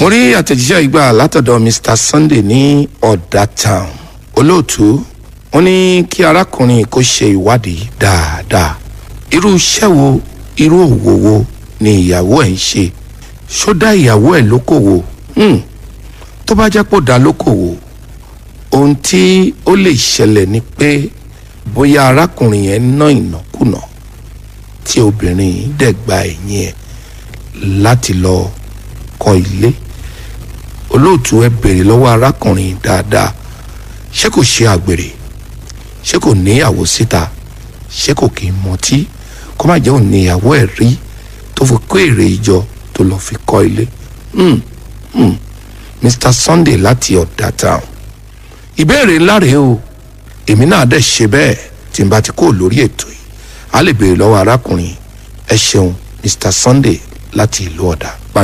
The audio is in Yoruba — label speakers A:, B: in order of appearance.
A: rí àtẹ̀jíṣẹ́ ìgbà látọ̀dọ̀ mr sunday ní ọ̀dà town olóòtú wọn ní kí arákùnrin kó ṣe ìwádìí dáadáa irú iṣẹ́ wo irú òwò wo ni ìyàwó ẹ̀ ń ṣe ṣó dá ìyàwó ẹ̀ lókòwò Hmm. tó bá jẹ́ pò dá lókòwò ohun tí ó lè ṣẹlẹ̀ ni pé bóyá arákùnrin yẹn ná ìnákùná tí obìnrin yìí dẹ̀ gba ẹ̀yìn ẹ̀ láti lọ kọ́ ilé olóòtú ẹ béèrè lọ́wọ́ arákùnrin dáadáa ṣé kò ṣe àgbèrè ṣé kò ní àwò síta ṣé kò kì í mọtí kó má jẹ́ òní ìyàwó ẹ̀ rí tó fi kó èrè ìjọ tó lọ́ọ́ fi kọ́ ilé Hmm, hmm. mr sunday láti ọ̀dà town ìbéèrè ńlá rèé o èmi náà dẹ̀ ṣe bẹ́ẹ̀ tí n bá ti kó lórí ètò yìí a lè béèrè lọ́wọ́ arákùnrin ẹ ṣeun mr sunday láti ìlú ọ̀dà